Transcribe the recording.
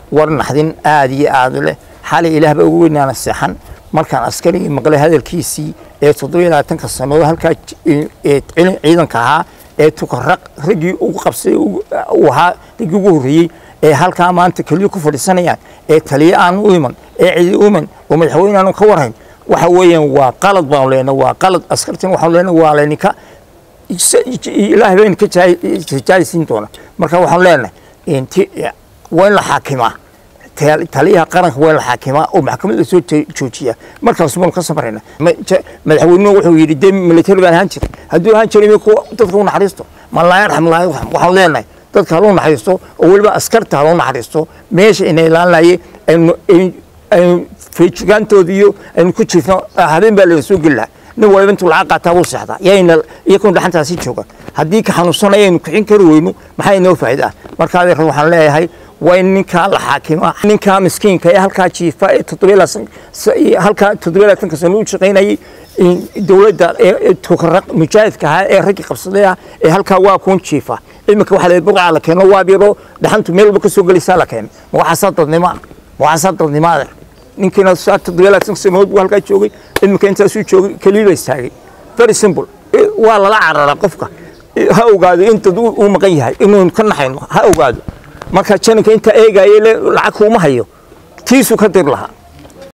war naxdin aada iyo aada leh xalay ilaahba ugu weynaana seexan markaan askarigii maqlay hadalkiisii ee toddobiyo labaatanka sannadood halkaa ciidanka ahaa ee tukaraq raggii ugu qabsay uu ahaa raggii ugu horreeyey ee halkaa maanta keliya ku fadhiisanayaan ee taliya aan u iman ee cidi u iman oo madaxweyne aanu ka warhayn waxa weeyaan waa qalad baanu leenahay waa qalad askartin waxaanu leenahay waa layninka ilaahay bayna ka jaalisiin doona marka waxaanu leenahay waa in la xaakimaa taliyaha qaranka waa in la xaakimaa oo maxkamad la soo joojiyaa markaas baanu ka samarayna madaxweynuhu wuxuu yidhi dee military baan ahaan jiray hadduu ahaan jiray dadka u naxariisto ma laa yarxam laa yarxam waxaanu leenahay dadka haloo naxariisto oo weliba askarta haloo naxariisto meesha ina ilaalinayay aynu feejigaantooda iyo aynu ku jiifno habeen baa laga soo geli lahaa nin waliba intuu lacag qaataa wuu seexdaa yayna iyakun dhaxantaasi jooga haddii ka xanuunsanaya aynu kixin kari weyno maxaa inoo faa'iida ah marka adeer waxaan leeyahay waa in ninkaa la xaakima ninkaa miskiinka ee halkaa jiifa ee halkaa toddobiya labaatanka sano u shaqaynayay dowladda ee tukaraq mujaahidka ahaa ee raggii qabsaday ah ee halkaa waa kuun jiifa iminka waxa la burcaa la keeno waa biro dhaxantu meel walba ka soo gelaysaa la keeno ma waxaasaa dadnimo ma waxaasaa dadnimo adeer ninkiina saa toddobiya labaatanka sanood buu halkaa joogay iminka intaasuu joogay keliya ba istaagay very simple waa lala cararaa qofka ha ogaado in dad uu maqan yahay inuun ka naxayno ha ogaado marka jananka intaa eegaaye lacag kuuma hayo tiisuu ka dir lahaa